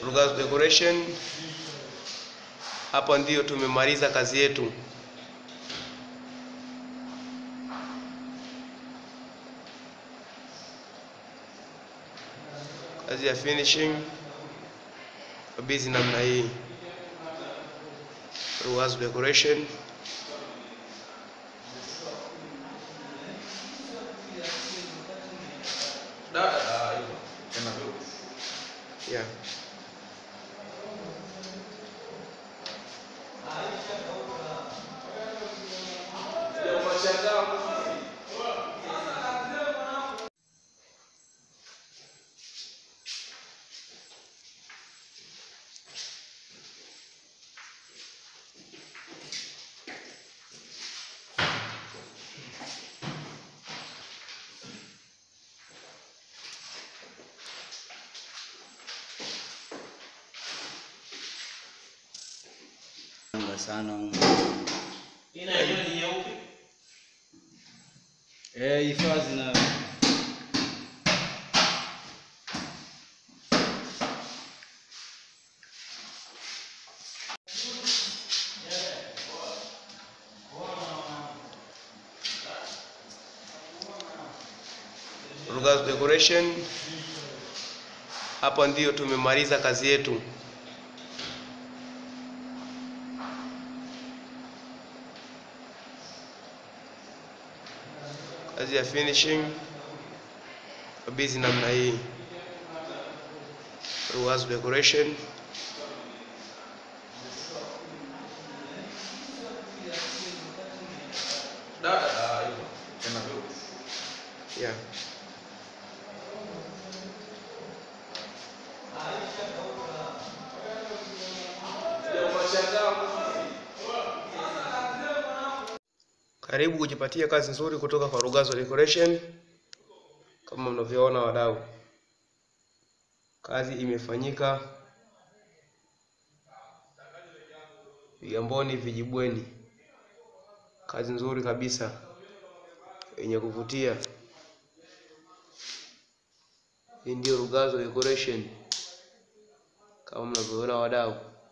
Rugazu Decoration. Hapa ndiyo tumemaliza kazi yetu. Kazi ya finishing kabizi namna hii. Rugazu Decoration. Yeah. Anga sana eh, hifadhi na Rugazu Decoration. Hapa ndiyo tumemaliza kazi yetu. Kazi ya finishing kabizi namna hii. Rugazu Decoration. Yeah. Karibu kujipatia kazi nzuri kutoka kwa Rugazu Decoration. Kama mnavyoona wadau, kazi imefanyika Vigamboni Vijibweni. Kazi nzuri kabisa yenye kuvutia. Hii ndio Rugazu Decoration kama mnavyoona wadau.